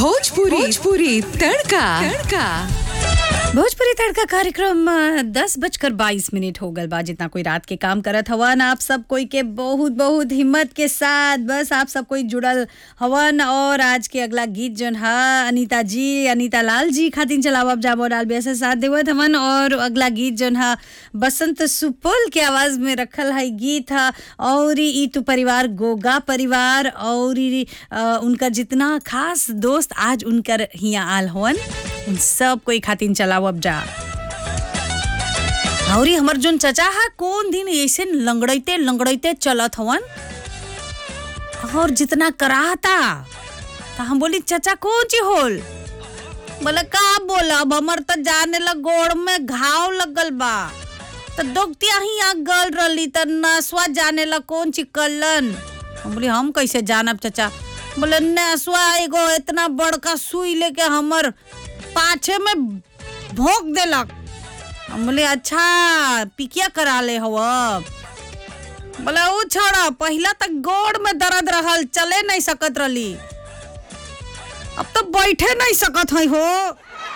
भोजपुरी भोजपुरी तड़का तड़का भोजपुरी तड़का कार्यक्रम अ, दस बजकर बाईस मिनट हो गल बा जितना कोई रात के काम करत हवन आप सब कोई के बहुत बहुत हिम्मत के साथ बस आप सब कोई जुड़ल हवन और आज के अगला गीत जोन है अनीता जी अनीता लाल जी खातिन चलावब जाबो डाल बेस साथ देवत हवन और अगला गीत जोन है बसंत सुपल के आवाज में रखल है गीत है और ई तू परिवार गोगा परिवार और ई, अ, उनका जितना खास दोस्त आज उनकर हिया आल हवन उन सब कोई खातिन चलावब जा और ई हमर जोन चचा है कौन दिन ऐसे लंगड़ैते लंगड़ैते चलत हवन और जितना कराहता तो हम बोली चचा कौन ची होल बोले का बोलब हमर तो जाने लग गोड़ में घाव लगल बा तो डॉक्टिया ही आ गल रही तो नसवा जाने ला कौन ची कलन हम बोली हम कैसे जानब चचा बोले नसवा एगो इतना बड़का सुई लेके हमर पाछे में भोंक देलक हम बोले अच्छा पिकिया करा ले हव बोले ऊ छोड़ा पहला तक गोड़ में दर्द रहल चले नहीं सकत रही अब तो बैठे नहीं सकत है हो